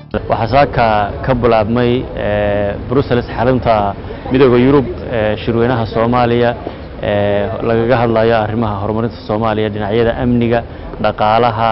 waxaa saaka ka bilaabmay brussels xarunta midooda yurub shirweynaha soomaaliya lagaga hadlayo arrimaha horumarinta soomaaliya dhinacyada amniga dhaqaalaha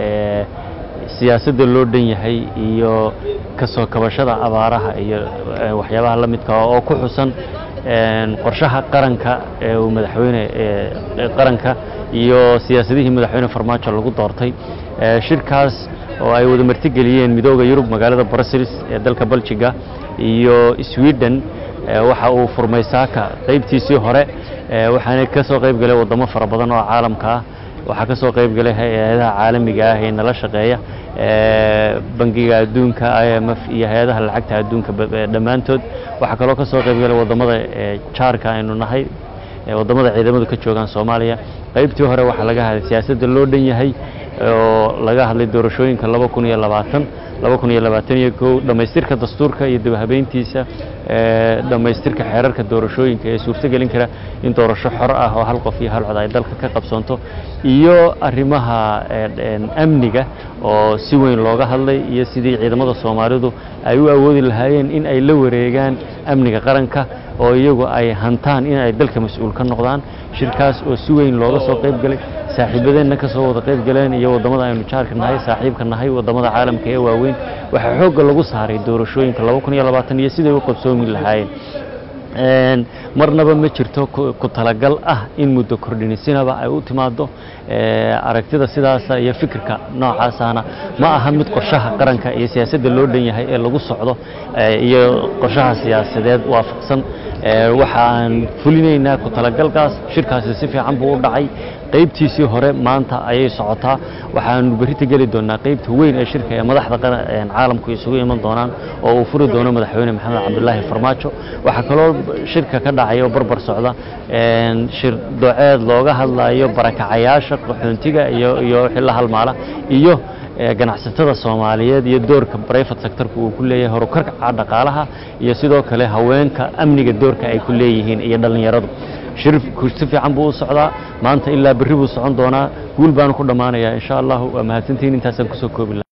siyaasadda loo dhan yahay iyo kasoo kabashada abaaraha iyo waxyaabaha la midka oo ku xusan qorshaha qaranka ee uu madaxweyne qaranka iyo siyaasadihii madaxweyne farmaajo lagu doortay shirkaas oo ay wada martigeliyeen midooda yurub magaalada brussels ee dalka beljiga iyo sweden waxa uu furmay saaka qaybtiisii hore waxaana ka soo qayb galay waddamo fara badan oo caalamka ah waxaa ka soo qayb galay hay-adaha caalamiga ah ee nala shaqeeya bangiga adduunka i m f iyo hay-adaha lacagta adduunka dhammaantood waxaa kaloo ka soo qayb galay waddamada jaarka aynu nahay waddamada ciidamadu ka joogaan soomaaliya qaybtii hore waxaa laga hadlay siyaasadda loo dhan yahay oo laga hadlay doorashooyinka laba kun iyo labaatan laba kun iyo labaatan iyo kow dhammaystirka dastuurka iyo dabahabeyntiisa dhammaystirka xeerarka doorashooyinka ee suurtogelin kara in doorasho xor ah oo hal qof iyo hal cod ay dalka ka qabsanto iyo arrimaha amniga oo si weyn looga hadlay iyo sidii ciidamada soomaalidu ay u awoodi lahaayeen in ay la wareegaan amniga qaranka oo iyagu ay hantaan in ay dalka mas-uul ka noqdaan shirkaas oo si weyn looga soo qayb galay saaxiibadeenna ka soo wada qayb galeen iyo waddamada aynu jaarka nahay saaxiibka nahay waddamada caalamka ee waaweyn waxaa xoogga lagu saaray doorashooyinka laba kun iyo labaatan iyo siday u qabsoomi lahaayeen marnaba ma jirto ku talagal ah in muddo kordhinisinaba ay u timaado aragtida sidaasa iyo fikirka noocaasana ma aha mid qorshaha qaranka iyo siyaasadda loo dhan yahay ee lagu socdo iyo qorshaha siyaasadeed waafaqsan waxa aan fulinaynaa ku talagalkaas shirkaasi si fiican buu u dhacay qaybtiisii hore maanta ayay socotaa waxaanu berrita geli doonaa qaybta weyn ee shirka ee madaxda caalamku isugu iman doonaan oo uu furi doono madaxweyne maxamed cabdulaahi farmaajo waxaa kaloo shirka ka dhacaya oo barbar socda shir doceed looga hadlayo barakacayaasha qaxoontiga iyo iyo wixii la halmaala iyo ganacsatada soomaaliyeed iyo doorka brivate sectorka uu ku leeyahay horukarka dhaqaalaha iyo sidoo kale haweenka amniga doorka ay ku leeyihiin iyo dhallinyaradu shirku si fiican buu u socdaa maanta ilaa berri buu socon doonaa guul baanu ku dhammaanayaa insha allahu waa mahadsantihiin intaasaan kusoo koobi laha